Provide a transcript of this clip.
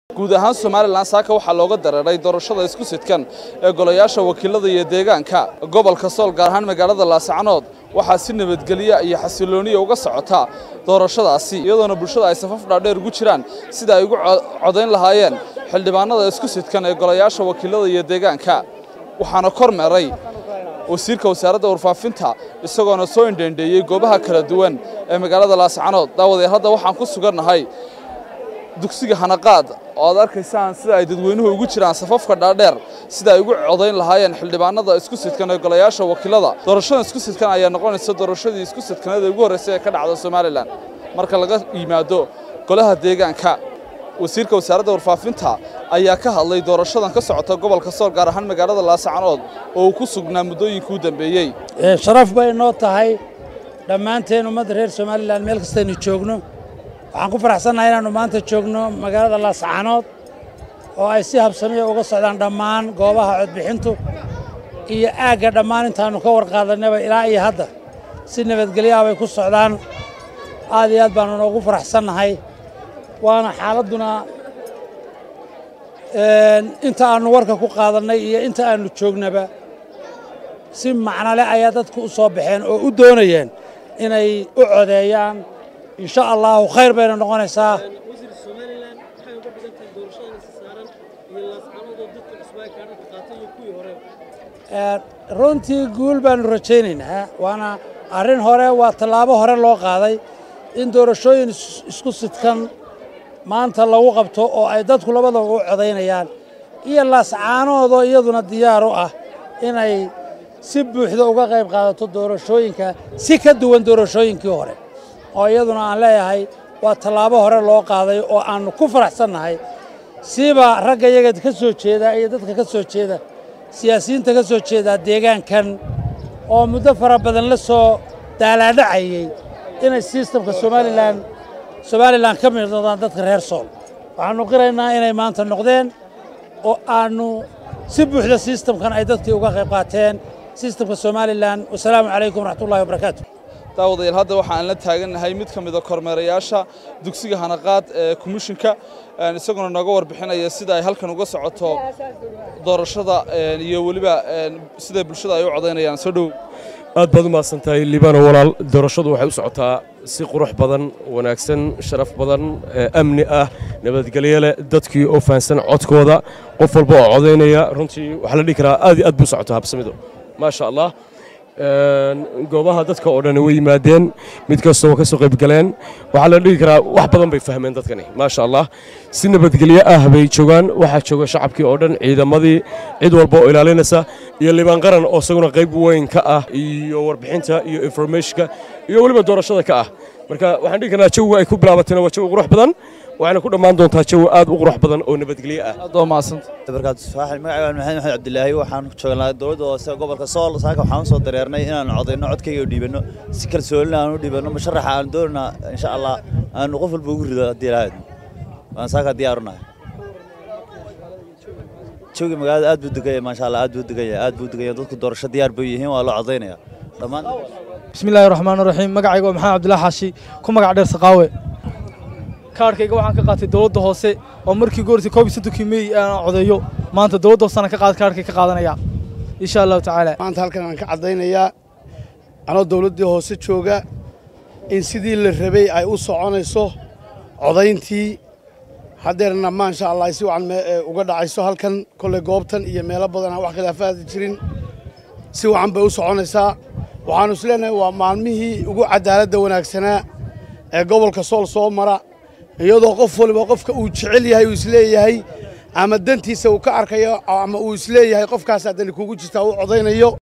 guud ahaan somalilan saaka waxaa looga dareeray doorashada isku sidkan ee golayaasha wakiilada iyo deegaanka gobolka sool gaar ahaan magaalada laasacanood waxaa si nabadgelya iyo xasilooniya uga socota doorashadaasi iyadoona bulshada ay safaf dhaadheer ugu jiraan sida ay ugu codayn lahaayeen xildhibaanada isku sidkan ee golayaasha wakiilada iyo deegaanka waxaana kor meeray wasiirka wasaaradda warfaafinta isagoona soo indheendheeyey goobaha kala duwan ee magaalada laasacanood daawadeer hadda waxaan ku sugannahay dugsiga hanaqaad oo aad arkaysaan sida ay dadweynuhu ugu jiraan safafka dhaadheer sida ay ugu codayn lahaayeen xildhibaanada isku sidkan ee golayaasha wakiilada doorashada isku sidkan ayaa noqonaysa doorashadii isku sidkaneed ee ugu horreysay ee ka dhacda somalilan marka laga yimaado golaha deegaanka wasiirka wasaaradda warfaafinta ayaa ka hadlay doorashadan ka socota gobolka sool gaar ahaan magaalada laasacanood oo uu ku sugnaa muddooyinkii u dambeeyey sharaf bay noo tahay dhammaanteen ummadda reer somalilan meel kastaynu joogno waxaan ku faraxsannahay inaannu maanta joogno magaalada laascanood oo ay si habsamiya uga socdaan dhammaan goobaha codbixintu iyo aagga dhammaan intaannu ka warqaadanaba ilaa iyo hadda si nabadgelyaha bay ku socdaan aad iyo aad baannu noogu faraxsannahay waana xaaladduna inta aannu warka ku qaadannay iyo inta aannu joognaba si macnole ayaa dadku u soo baxeen oo u doonayeen inay u codeeyaan insha allahu khayr bayna noqonaysaa wasiir somalilan waxay uga dhigan tahay doorashadan isa saaran iyo laascanood oo dadka cusub ay kaadhadka qaatay iyo kuwii hore runtii guul baannu rajaynaynaa waana arrin hore waa tallaabo hore loo qaaday in doorashooyin isku sidkan maanta lagu qabto oo ay dadku labadaba u codaynayaan iyo laascaanoodoo iyaduna diyaar u ah inay si buuxda uga qayb qaadato doorashooyinka si ka duwan doorashooyinkii hore oo iyaduna aan leeyahay waa tallaabo hore loo qaaday oo aannu ku faraxsannahay siiba ragga yaga ka soo jeeda iyo dadka ka soo jeeda siyaasiyiinta ka soo jeeda deegaankan oo muddo fara badan la soo daalaadhacayey inay sistamka somalilan somalilan ka mid noqdaan dadka reer sool waxaannu qiraynaa inay maanta noqdeen oo aannu si buuxda sistamkan ay dadkii uga qayb qaateen sistamka somalilan wasalaamu calaykum waraxmatullahi wabarakaatu daawadayaal hadda waxaan la taagannahay mid ka mida kormeerayaasha dugsiga hanaqaad ee komishinka isaguna nooga warbixinaya sida ay halkan uga socoto doorashada iyo weliba sida bulshada ay u codaynayaan soo dhow aad baad u mahadsan tahay liibano walaal doorashadu waxay u socotaa si qurux badan wanaagsan sharaf badan amni ah nabadgelyo leh dadkii oo fahansan codkooda qof walba oo codaynaya runtii waxaa la dhihi karaa aad iyo aad buu u socotaa habsamidu maasha allah goobaha dadka oo dhan way yimaadeen mid kastoo ka soo qaybgaleen waxaa la dhihi karaa wax badan bay fahmeen dadkani maasha allah si nabadgelyo ah bay joogaan waxaa jooga shacabkii oo dhan ciidamadii cid walba oo ilaalinaysa iyo liibaan qaran oo isaguna qayb weyn ka ah iyo warbixinta iyo informationka iyo weliba doorashada ka ah marka waxaan dhihi karnaa jawiga ay ku bilaabatayna waa jawi qurux badan waxayna ku dhammaan doontaa jawi aad u qurux badan oo nabadgelyo ah aad waa mahadsanta barkaatu saaxil magacayga maxamed maxamed cabdilaahi waxaan joognaa dowladda hoose gobolka sool saaka waxaan usoo dareernay inaan codayno codkayga u dhiibanno si kalsoonina aan u dhiibanno musharaxa aan doonana insha allah aanu qof walba ugu rido haddii lahayd waan saaka diyaarunahay joogi magaalada aad buu degaya maasha allah aad buu degaya aad buu degaya dadku doorasho diyaar bay yihiin waa loo codaynaya dhammaan bismillaahi raxmaan raxiim magacayga waa maxamed cabdilaahi xaashi ku magac dheer saqaawe kaarhkayga waxaan ka qaatay dowladda hoose oo markii goortay koob iyo soddonkii meey aan codeeyo maanta dowladda hoosena ka qaad kaarhkay ka qaadanaya insha allahu tacaala maanta halkan aan ka caddaynayaa anoo dowladdii hoose jooga in sidii la rabay ay u soconayso codayntii haddeerna maasha allah ay si wacan uga dhacayso halkan kolley goobtan iyo meelo badan aan wax khilaafaadi jirin si wacan bay u soconaysaa waxaannu is leenahay waa maalmihii ugu caddaaladda wanaagsanaa ee gobolka sool soo mara iyadoo qof waliba qofka uu jecel yahay uu isleeyahay ama dantiisa uu ka arkayo ama uu isleeyahay qofkaas haddani kugu jirtaa uu codaynayo